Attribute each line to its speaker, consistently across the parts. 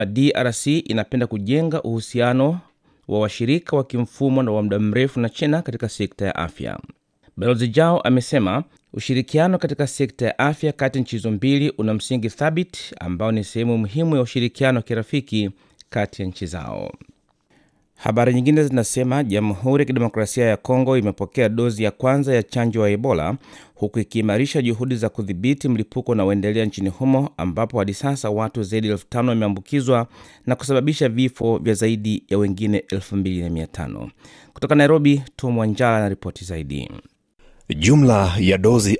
Speaker 1: DRC inapenda kujenga uhusiano wa washirika wa kimfumo na wa muda mrefu na China katika sekta ya afya. Balozi Jao amesema ushirikiano katika sekta ya afya kati ya nchi hizo mbili una msingi thabiti ambao ni sehemu muhimu ya ushirikiano wa kirafiki kati ya nchi zao. Habari nyingine zinasema Jamhuri ya Kidemokrasia ya Kongo imepokea dozi ya kwanza ya chanjo ya Ebola huku ikiimarisha juhudi za kudhibiti mlipuko unaoendelea nchini humo ambapo hadi sasa watu zaidi ya elfu tano wameambukizwa na kusababisha vifo vya zaidi ya wengine elfu mbili na mia tano. Kutoka Nairobi, Tom Wanjala na ripoti zaidi.
Speaker 2: Jumla ya dozi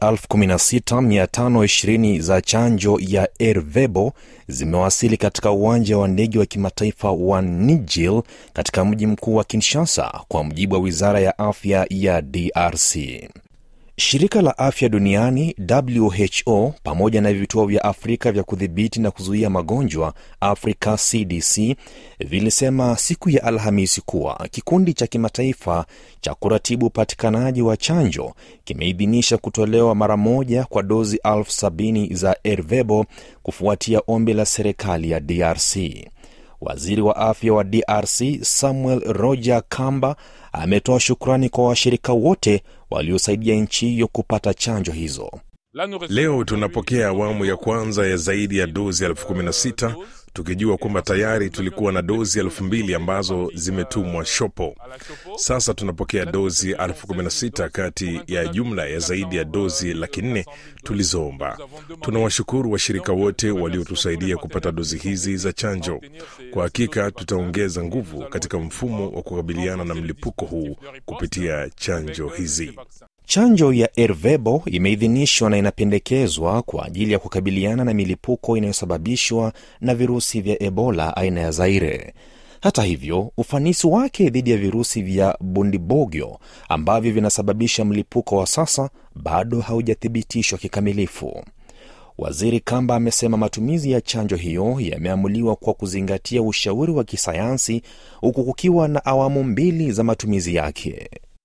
Speaker 2: 16520 za chanjo ya Ervebo zimewasili katika uwanja wa ndege wa kimataifa wa Nijil katika mji mkuu wa Kinshasa, kwa mujibu wa wizara ya afya ya DRC. Shirika la afya duniani WHO pamoja na vituo vya Afrika vya kudhibiti na kuzuia magonjwa Africa CDC vilisema siku ya Alhamisi kuwa kikundi cha kimataifa cha kuratibu upatikanaji wa chanjo kimeidhinisha kutolewa mara moja kwa dozi elfu sabini za Ervebo kufuatia ombi la serikali ya DRC. Waziri wa afya wa DRC Samuel Roger Kamba ametoa shukrani kwa washirika wote waliosaidia nchi hiyo kupata chanjo hizo.
Speaker 3: Leo tunapokea awamu ya kwanza ya zaidi ya dozi elfu kumi na sita tukijua kwamba tayari tulikuwa na dozi elfu mbili ambazo zimetumwa shopo. Sasa tunapokea dozi elfu kumi na sita kati ya jumla ya zaidi ya dozi laki nne tulizoomba. Tunawashukuru washirika wote waliotusaidia kupata dozi hizi za chanjo. Kwa hakika tutaongeza nguvu katika mfumo wa kukabiliana na mlipuko huu kupitia chanjo hizi.
Speaker 2: Chanjo ya Ervebo imeidhinishwa na inapendekezwa kwa ajili ya kukabiliana na milipuko inayosababishwa na virusi vya Ebola aina ya Zaire. Hata hivyo, ufanisi wake dhidi ya virusi vya Bundibogyo ambavyo vinasababisha mlipuko wa sasa bado haujathibitishwa kikamilifu. Waziri Kamba amesema matumizi ya chanjo hiyo yameamuliwa kwa kuzingatia ushauri wa kisayansi huku kukiwa na awamu mbili za matumizi yake.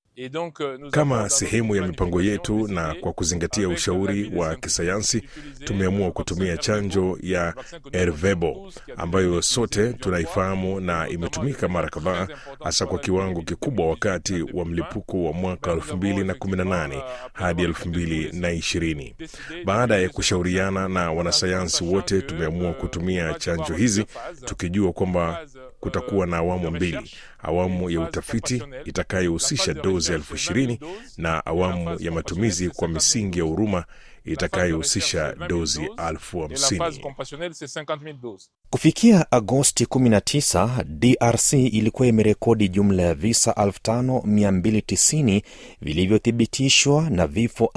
Speaker 3: Kama sehemu ya mipango yetu na kwa kuzingatia ushauri wa kisayansi, tumeamua kutumia chanjo ya Ervebo ambayo sote tunaifahamu na imetumika mara kadhaa, hasa kwa kiwango kikubwa wakati wa mlipuko wa mwaka 2018 hadi 2020. Baada ya kushauriana na wanasayansi wote, tumeamua kutumia chanjo hizi tukijua kwamba kutakuwa na awamu mbili, awamu ya utafiti itakayohusisha dozi elfu ishirini na awamu ya matumizi kwa misingi ya huruma itakayohusisha dozi elfu hamsini.
Speaker 2: Kufikia Agosti 19, DRC ilikuwa imerekodi jumla ya visa 5290 vilivyothibitishwa na vifo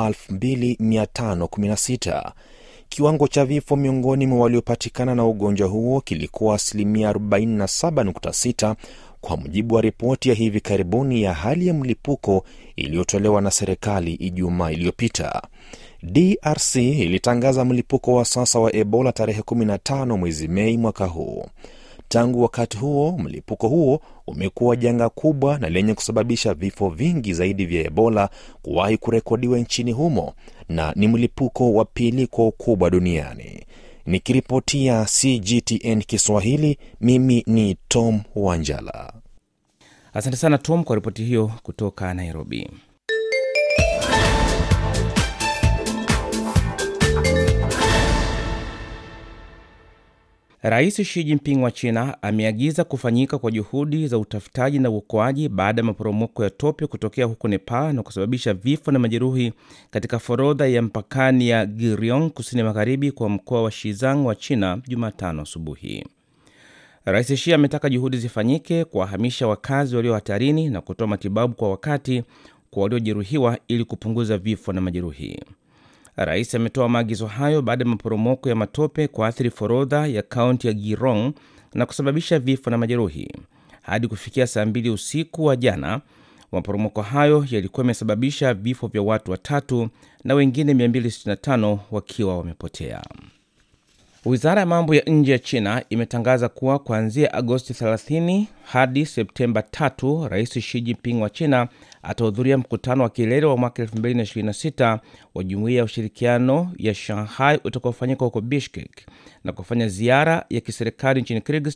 Speaker 2: 2516. Kiwango cha vifo miongoni mwa waliopatikana na ugonjwa huo kilikuwa asilimia 47.6 kwa mujibu wa ripoti ya hivi karibuni ya hali ya mlipuko iliyotolewa na serikali Ijumaa iliyopita. DRC ilitangaza mlipuko wa sasa wa Ebola tarehe 15 mwezi Mei mwaka huu. Tangu wakati huo, mlipuko huo umekuwa janga kubwa na lenye kusababisha vifo vingi zaidi vya Ebola kuwahi kurekodiwa nchini humo na ni mlipuko wa pili kwa ukubwa duniani. Nikiripotia CGTN Kiswahili, mimi ni Tom Wanjala.
Speaker 1: Asante sana Tom kwa ripoti hiyo kutoka Nairobi. Rais Xi Jinping wa China ameagiza kufanyika kwa juhudi za utafutaji na uokoaji baada ya maporomoko ya tope kutokea huko Nepal na kusababisha vifo na majeruhi katika forodha ya mpakani ya Girion kusini magharibi kwa mkoa wa Shizang wa China Jumatano asubuhi. Rais Xi ametaka juhudi zifanyike kuwahamisha wakazi walio hatarini na kutoa matibabu kwa wakati kwa waliojeruhiwa ili kupunguza vifo na majeruhi. Rais ametoa maagizo hayo baada ya maporomoko ya matope kuathiri forodha ya kaunti ya Girong na kusababisha vifo na majeruhi. Hadi kufikia saa mbili usiku wa jana, maporomoko hayo yalikuwa yamesababisha vifo vya watu watatu na wengine 265 wakiwa wamepotea. Wizara ya mambo ya nje ya China imetangaza kuwa kuanzia Agosti 30 hadi Septemba 3 Rais Xi Jinping wa China atahudhuria mkutano wa kilele wa mwaka 2026 wa Jumuiya ya Ushirikiano ya Shanghai utakaofanyika huko Bishkek na kufanya ziara ya kiserikali nchini Kyrgyzstan